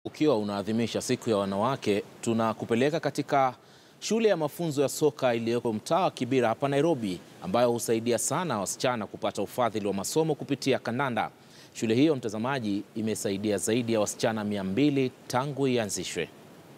Ukiwa unaadhimisha siku ya wanawake, tunakupeleka katika shule ya mafunzo ya soka iliyoko mtaa wa Kibera hapa Nairobi, ambayo husaidia sana wasichana kupata ufadhili wa masomo kupitia kandanda. Shule hiyo, mtazamaji, imesaidia zaidi ya wasichana 200 tangu ianzishwe.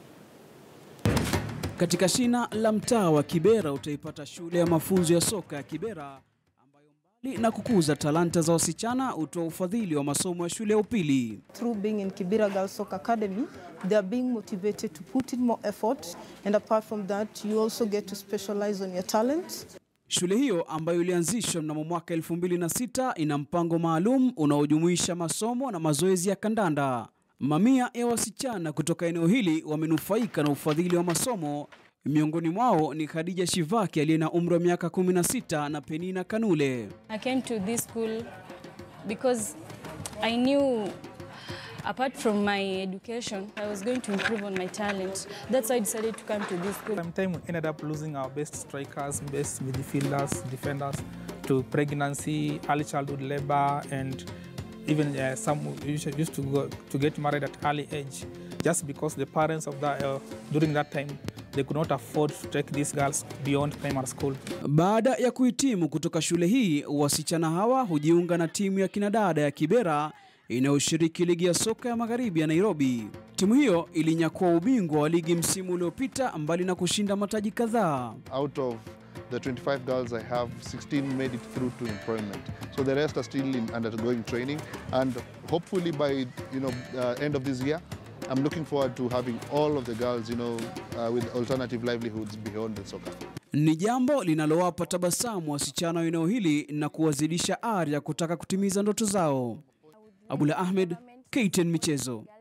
Katika shina la mtaa wa Kibera utaipata shule ya mafunzo ya soka ya Kibera ambayo mbali na kukuza talanta za wasichana hutoa ufadhili wa masomo ya shule ya upili. through being in Kibera Girls Soccer Academy, they are being motivated to put in more effort. And apart from that, you also get to specialize on your talents. Shule hiyo ambayo ilianzishwa mnamo mwaka 2006 ina mpango maalum unaojumuisha masomo na mazoezi ya kandanda. Mamia ya wasichana kutoka eneo hili wamenufaika na ufadhili wa masomo. Miongoni mwao ni Khadija Shivaki aliye na umri wa miaka 16 na Penina Kanule. I came to this school because I knew apart from my education, I was going to improve on my talent. That's why I decided to come to this school. Sometimes we ended up losing our best strikers, best midfielders, defenders to pregnancy, early childhood labor, and even uh, some used used to go, to get married at early age, just because the parents of that uh, during that time they could not afford to take these girls beyond primary school. Baada ya kuhitimu kutoka shule hii, wasichana hawa hujiunga na timu ya kinadada ya Kibera inayoshiriki ligi ya soka ya magharibi ya Nairobi. Timu hiyo ilinyakua ubingwa wa ligi msimu uliopita, mbali na kushinda mataji kadhaa. out of the 25 girls I have, 16 made it through to employment. So the rest are still in undergoing training, and hopefully by you know uh, end of this year, I'm looking forward to having all of the girls you know uh, with alternative livelihoods beyond the soccer. Ni jambo linalowapa tabasamu wasichana wa eneo hili na kuwazidisha ari ya kutaka kutimiza ndoto zao. Abula Ahmed, KTN Michezo.